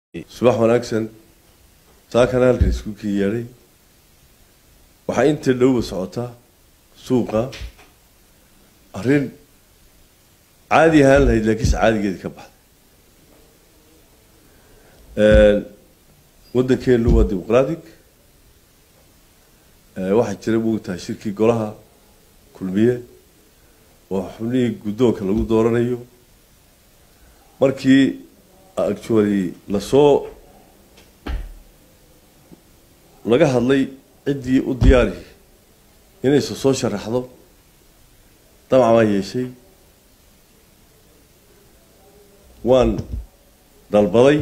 subax wanaagsan saakan halkan isku kii yeedhay waxaa inta dhowba socotaa suuqa arrin caadi ahaan lahayd laakiinse caadigeedi ka baxday waddankeenu waa dimuqratic waxaa jira moogtahay shirkii golaha kulmiye oo xubnihii guddoonka lagu dooranayo markii actually lasoo laga hadlay ciddii u diyaari inaysa soo sharaxdo damac baan yeeshay waan dalbaday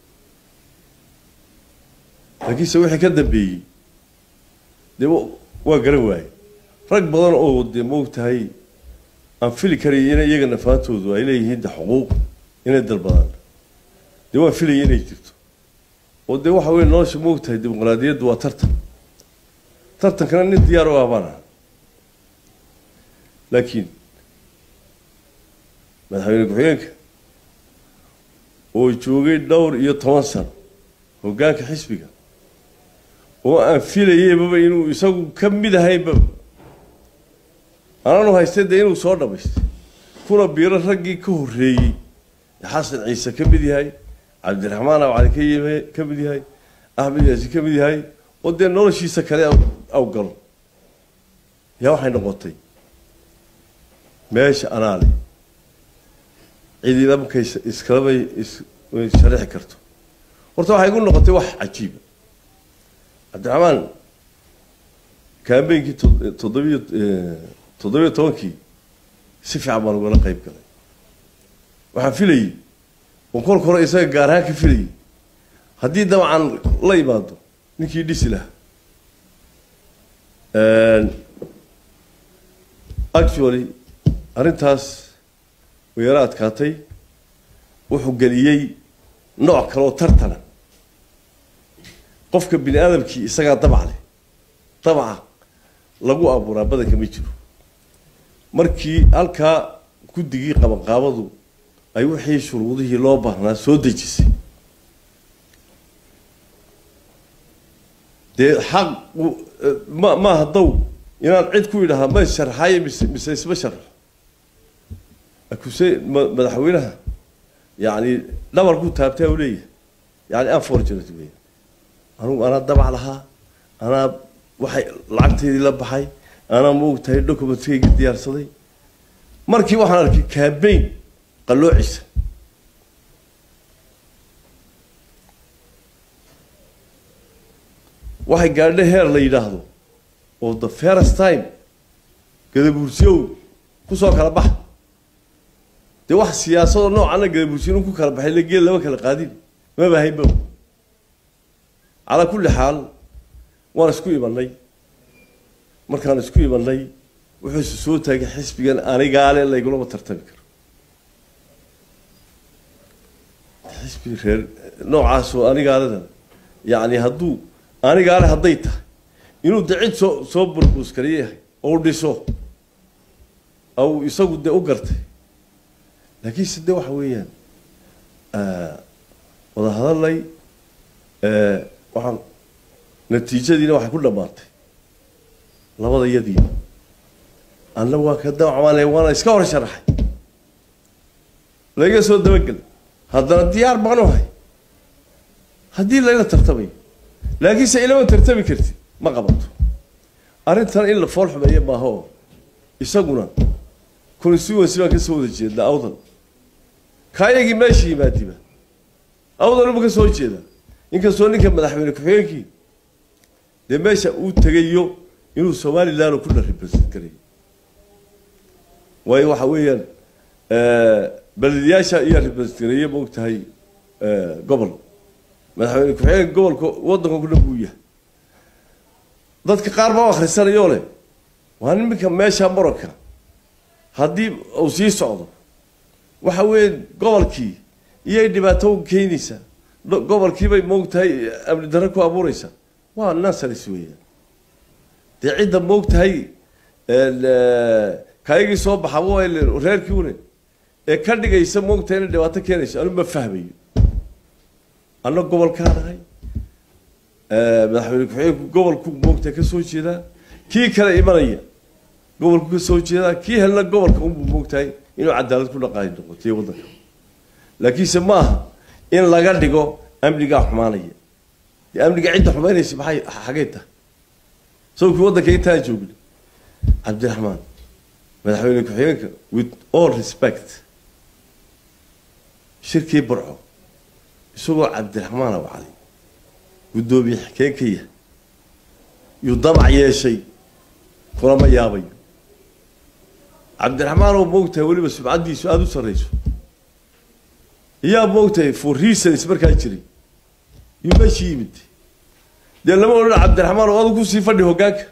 laakiinse wixii ka dambeeyey dee waa garan waaye rag badan oo dee maogtahay aan fili karaya ina iyaga nafaantoodu ay leeyihiin de xuquuq inay dalbadaan dee waan filaya inay jirto oo dee waxa weye nolosha maogtahay dimuqraadiyaddu waa tartan tartankana nin diyaar u ah baan aha laakiin madaxweyne ku-xigeenka oo joogay dhowr iyo toban sano hoggaanka xisbiga oo aan filayeybaba inuu isagu ka mid ahaynbaba anaanu haystay dee inuu soo dhamaystay kuna biiro raggii ka horreeyey xasan ciise ka mid yahay cabdiraxmaan abcali ka yime ka mid yahay axmed yaasi ka mid yahay oo dee noloshiisa kale aw galo yaa waxay noqotay meesha anaale cidina markay iskalabay issharixi karto horta waxay igu noqotay wax cajiiba cabdiraxmaan kaambeynkii toddobiyo toddobiyo tobankii si fiican baan ugala qayb galay waxaan filayey oo kolka hore isaga gaar ahaan ka filayay haddii dabcan la imaado ninkii dhisi lahaa actually arrintaas way yaro adkaatay wuxuu geliyey nooc kale oo tartana qofka bini aadamkii isagaa dabac leh dabaca lagu abuuraa badanka ma jiro markii halkaa guddigii qabanqaabadu ay wixii shuruudihii loo baahnaa soo dejisay dee xaq ma maaha daw inaan cid ku idhahaa ma sharxaye mise mise isma sharxo akuse madaxweynaha yani dhabarku taabtaa u leeyahay yani unfortunate wey anugu anaa dabac lahaa anaa waxay lacagteydii la baxay anaa maogtahay documentkayga diyaarsaday markii waxaan arkay campaign qalloocisa waxay gaadha heer la yidhaahdo oo the first time gadabuursiyow kusoo kala baxa dee wax siyaasadoo noocana gadabuursiyo in ku kala baxay la geel lama kala qaadin maba haynba calaa kulli xaal waan isku imanay markaan isku imanay wuxuuse soo taagay xisbigan anigaale laygulama tartami karo xisbi reer noocaasoo anigaaledan yacni hadduu anigaale hadday tahay inuu de cid soo soo burbuuskariyo yahay oo dhiso aw isagu dee u gartay laakiinse de waxa weeyaan wada hadalay waxaan natiijadiina waxay ku dhammaatay labada yadiiba anna waa ka dawacmaanay waana iska hor sharaxay laga soo dabagel haddana diyaar baan u hay haddii layla tartamayo laakiinse ilama tartami kartid ma qabato arrintan in la fool xumeeyo maaha oo isaguna constituency baan kasoo wada jeednaa awdal kaayagii meesha yimaadiba awdaluma ka soo jeeda inkastoo ninka madaxweyne ku-xigeenkii dee meesha uu tegayo inuu somaliland ku dha represent garayo waayo waxa weeyaan balediyaasha iyo represent gareeye ma og tahay gobol madaxweyne ku-xigeenka gobolka waddanka ku dhan buu yahay dadka qaar baa akhrisanayoo leh waa niminka meesha moranka haddii uu sii socdo waxa weeye gobolkii iyay dhibaato u keenaysaa gobolkiibay moogtahay amni darro ku abuureysaa waa nasaris weeyaan dee cidda moogtahay kaygii soo baxa waa reerkii une ee ka dhigaysa moogtahay inay dhibaato keenayso anu ma fahmayo anna gobolkaa nahay madaxweyne ku-xigeenku gobolku moogta ka soo jeedaa kii kale imanaya gobolku ka soo jeedaa kii helna gobolka unbuu moogtahay inuu cadaalad ku dhaqaay noqotiyo waddanka laakiinse ma aha in laga dhigo amnigaa xumaanaya dee amniga cidda xumaynaysa maxay xagay tahay sawkii waddanka intaan joogna cabdiraxmaan madaxweyne ku-xigeenka with all respect shirkii burco isagoo cabdiraxmaan abcali guddoomiye xikeenkaya yuu damac yeeshay kulama yaabayo cabdiraxmaan oo moogtahay weliba subcaddiisu aada u sarrayso yaa moogtahay for reasons markaa jiray yuu meeshii yimid dee lama odhan cabdiraxmaan oo adu kusii fadhi hoggaanka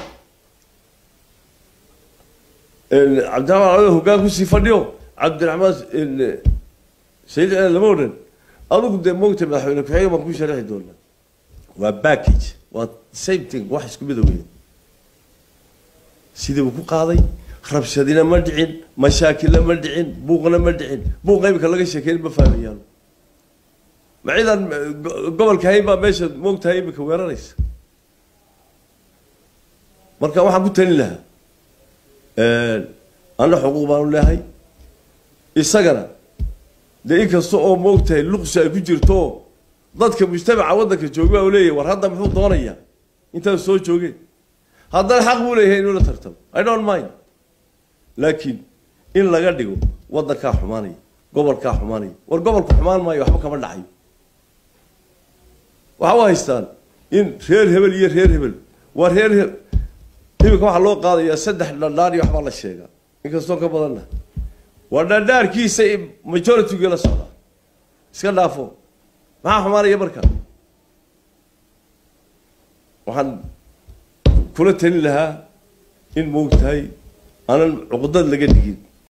cabdiraxmaan adu hoggaan kusii fadhiyo cabdiraxmaan sayid lama odhan adugu dee moogtahay madaxweyne ku-xigeen baan ku sharaxi doonaa waa package waa same thing wax isku mida weya sidii uu ku qaaday rabshadina ma dhicin mashaakilna ma dhicin buuqna ma dhicin buuqa imika laga sheekeyn ma fahmayaan ma ciidan gobolka hayn baa meesha moogtahay imika weeraraysa marka waxaan ku talin lahaa anna xuquuq baanu leehay isagana dee inkasta oo moogtahay luqsi ay ku jirto dadka mujtamaca waddanka jooga u leeyahy war hadda muxuu doonayaa intaas soo joogeen haddana xaq buu leeyahay inuu la tartamo i don't mind laakiin in laga dhigo waddankaa xumaanaya gobolkaa xumaanaya war gobolku xumaan maayo waxba kama dhacayo waxa u haystaan in reer hebel iyo reer hebel waa reer he imika waxaa loo qaadayaa saddex dhadhaar iyo waxbaa la sheegaa inkastoo ka badanna waa dhadhaarkiisa majorityga la socdaa iska dhaafo maxaa xumaanaya marka waxaan kula talin lahaa in moogtahay aanan cuqdad laga dhigin